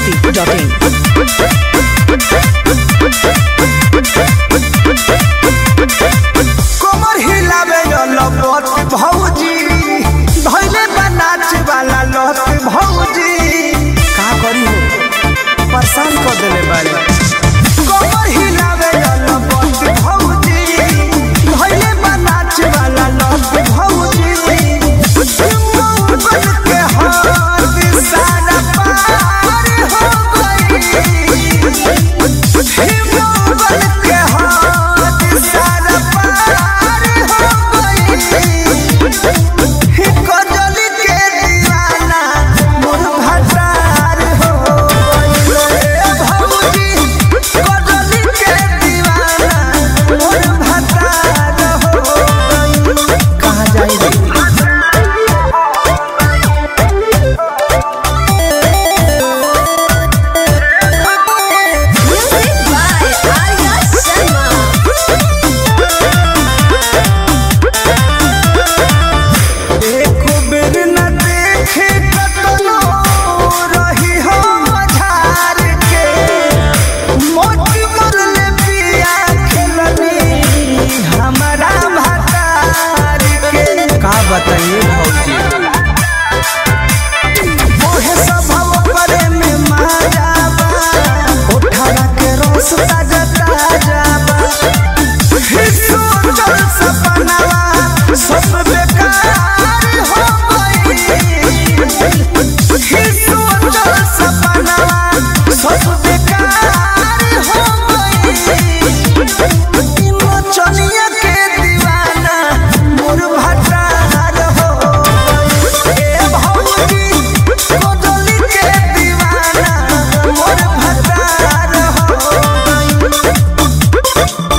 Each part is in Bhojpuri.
biharmasti.in कमर हिलावे लपत भौजी धैले बनाच वाला लत भौजी का करी हो परेशान कर देले बारे कमर हिलावे लपत भौजी धैले बनाच वाला लत भौजी बन के हाथ सारा पार हो गई बन के हाथ सारा पार हो गई कजली के दीवाना मोर भटार हो गई भौजी कजली के दीवाना मोर भटार हो गई कहाँ जाई रे Music by Arya Sharma. एको बेर न देखे कतनो रही हो मझार के मोती मरले पिया खेलनी हमारा भतार के का बताइए भौजी मोहे स्वभाव करे में माया बा उठावा के रस ताजा ताजा बा हिस्सो चल सपनावा सब बेकार हो गई हिस्सो चल सपनावा सब बेकार हो गई चनिया के दीवाना मोर भटार हो गई ए भौजी कोदली के दीवाना मोर भटार हो गई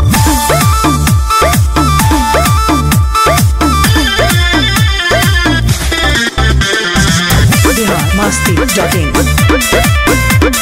biharmasti.in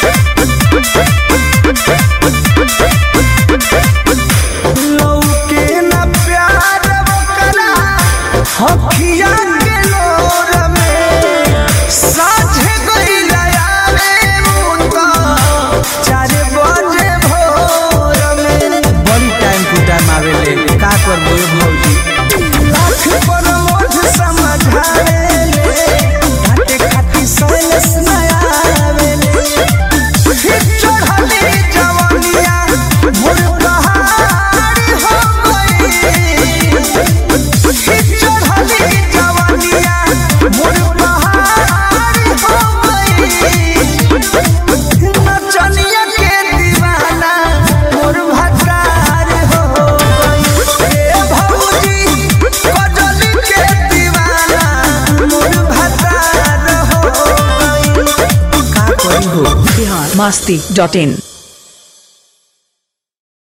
लौके न प्यार ओकरा हखिया के लोर में साझे गइला यारे मुंता चार बजे भोर में बड़ी टाइम टू टाइम आवेले का करबो ए भौजी लाख पर मोठ समझावे घाटे खाती सोलस नया आवेले चढ़ली जवानिया मोर पहाड़ हो गई चढ़ली जवानिया मोर पहाड़ हो गई नचनिया के दीवाना मोर भटार हो गई ए भौजी कजली के दीवाना मोर भटार हो गई का करी हो biharmasti.in